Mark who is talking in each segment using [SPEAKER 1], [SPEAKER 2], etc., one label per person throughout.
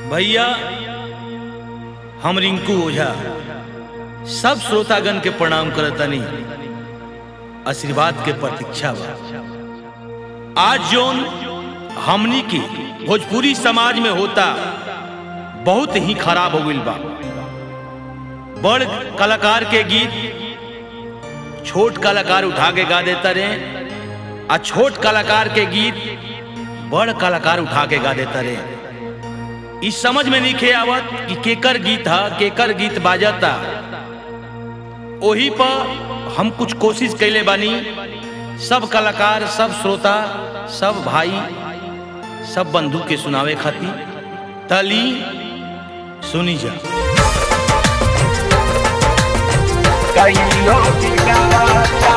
[SPEAKER 1] भैया हम रिंकू ओझा सब श्रोतागण के प्रणाम करतनी आशीर्वाद के प्रतीक्षा बा आज जोन हमनी की भोजपुरी समाज में होता बहुत ही खराब हो गइल बा बड़ कलाकार के गीत छोट कलाकार उठा के गा देता रे आ छोट कलाकार के गीत बड़ कलाकार उठा के गा देता रे इस समझ में नहीं आवत कि केकर गीत है केकर गीत बाजता ओही पर हम कुछ कोशिश कैले बानी सब कलाकार सब श्रोता सब भाई सब बंधु के सुनावे खातिर तली सुनी जा
[SPEAKER 2] कईयों की गाता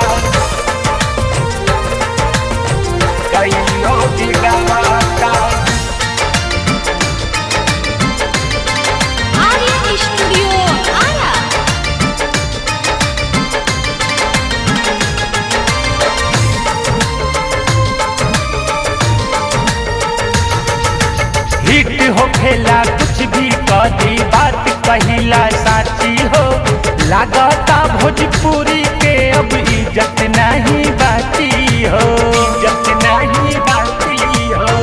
[SPEAKER 2] कईयों की गाता
[SPEAKER 3] आर्यन स्टूडियो आरा
[SPEAKER 2] हिट हो खेला कुछ भी कदी बात कहिला साची हो लागता भोजपुरी के अब इज्जत नहीं बाती हो इज्जत नहीं बाती हो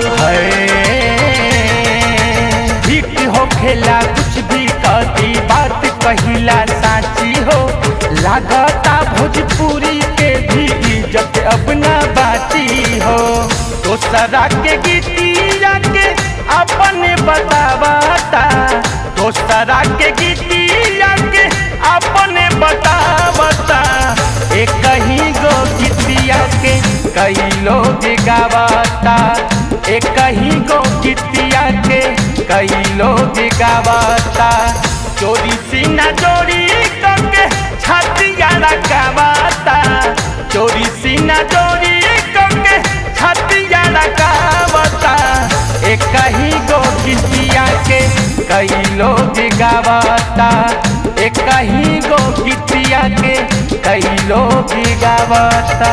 [SPEAKER 2] हिट हो खेला कुछ भी कदी बात कहिला साची हो लागता भोजपुरी के भी इज्जत अब ना बाती हो दोसरा के गीतिया के अपने बतावता दोसरा के गीतिया के अपने बतावता एक ही गो गीतिया के कई लोग गावता एक ही गो गीतिया के कई लोग गावता चोरी सीना चोरी करके छतिया लगावता चोरी सीना चोरी करके छतिया लगावता एक ही गो गीतिया के कई लोग गावता एक ही गो गीतिया के कई लोग गावता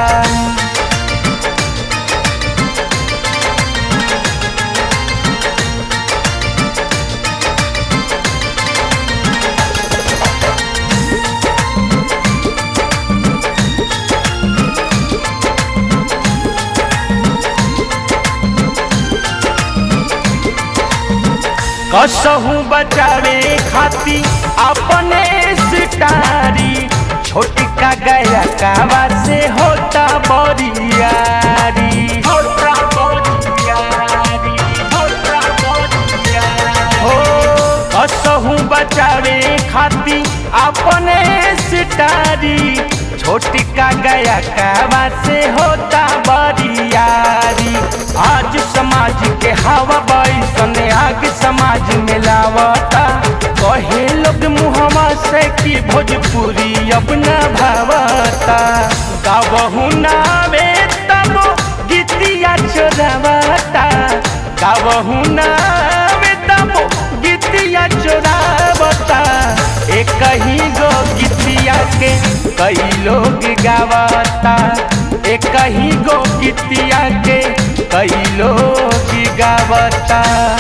[SPEAKER 2] कसहू बचावे खाती अपने सिटारी छोटका गया कावा से होता बरियारी होता बरियारी होता बरियारी हो कसहू बचावे खाती अपने सिटारी छोटका गया कावा से होता बरियारी आज समाज के हवा बैसन आग समाज में लावता कहे लोग मुहमा से कि भोजपुरी अब न भावता गावहू नावे तब गीतिया चोरावता गावहू नावे तब गीतिया चोरावता एक ही गो गीतिया के कई लोग गावता एक ही गो गीतिया के कई लोग गावता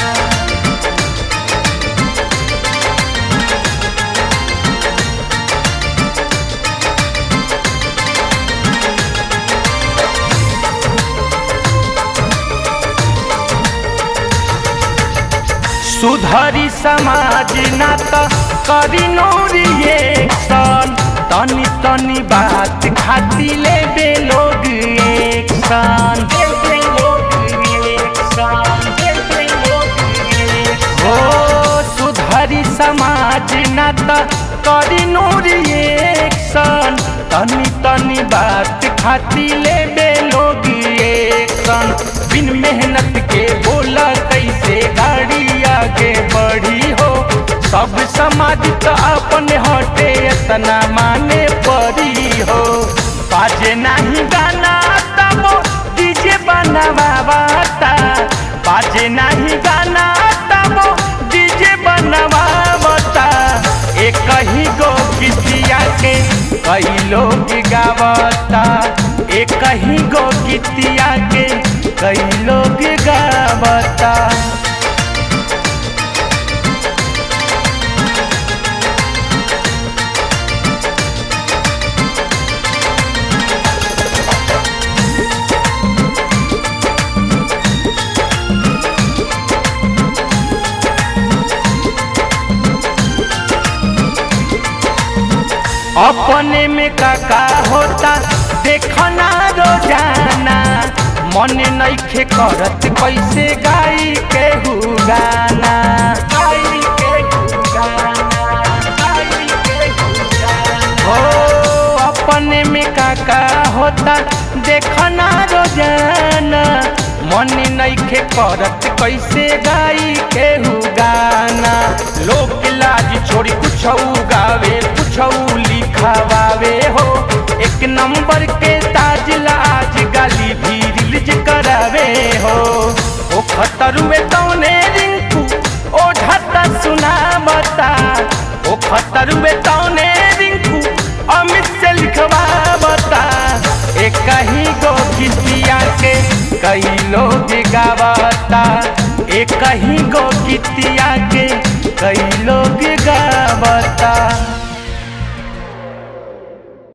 [SPEAKER 2] सुधरी समाज ना तो करी नोरी एक्शन तनी तनी बात खाती ले बे लोग एक्शन हो सुधरी समाज ना तो करी नोरी एक्शन तनी तनी बात खाती ले बे लोग एक्शन बिन मेहनत के बोला कैसे गाड़ी आगे बढ़ी हो सब समाज तो अपन हटे इतना माने पड़ी हो बाजे नहीं गाना तब डीजे बनवाता बाजे नहीं गाना तब डीजे बनवाता एक ही गो गीतिया के कई लोग गावता एक ही गो गीतिया के कई लोग गावता अपने में काका होता देखना रोजाना मन नइखे करत कैसे गाई के गाना गाई के गाना गाई के गाना हो अपने में काका होता देखना रोजाना मन नइखे करत कैसे गाई के गाना लोक लाज छोड़ी कुछ गावे कुछ लिखावे हो एक नंबर के ताज लाज गाली भी रिलीज करावे हो ओ खतरुए तौने रिंकू ओ ढाता सुना बता ओ खतरुए तौने रिंकू अमित से लिखवा बता एक ही गो गीतिया के कई लोग गावता एक ही गो गीतिया के कई